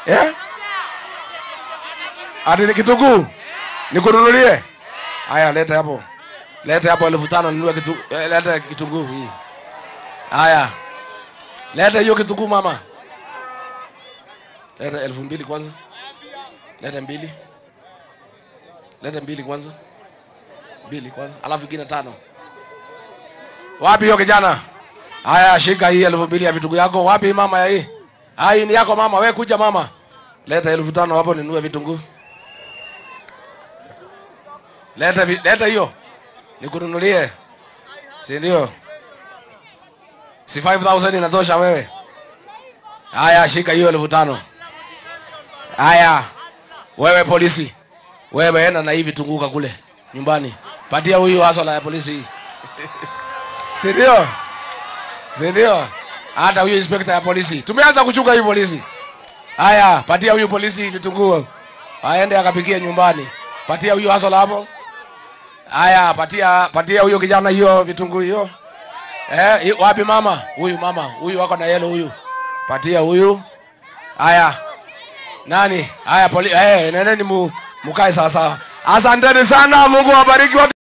eh? ati ni kitunguu nikununulie haya leta hapo leta hapo elfu tano ninunue kitu eh, leta kitunguu hii haya leta hiyo kitunguu mama leta elfu mbili kwanza leta mbili leta mbili kwanza mbili kwanza alafu ingine tano wapi hiyo kijana haya shika hii elfu mbili ya vitunguu yako wapi mama ya hii Ah, hii ni yako mama we kuja mama leta elfu tano hapo ninunue vitunguu leta vi- leta hiyo nikununulie si ndio si 5000 inatosha wewe haya shika hiyo elfu tano haya wewe polisi wewe enda na hii vitunguka kule nyumbani patia huyu hasala ya polisi hii si ndio si ndio hata huyu inspekta ya polisi tumeanza kuchunga hii polisi haya patia huyu polisi vitunguu aende akapikie nyumbani patia huyu hasala hapo haya patia patia huyo kijana hiyo vitunguu hiyo eh, hi- wapi mama huyu mama huyu wako na yelo huyu patia huyu haya nani haya poli eh, neneni mu, mukae sawasawa asanteni sana mungu wabariki watu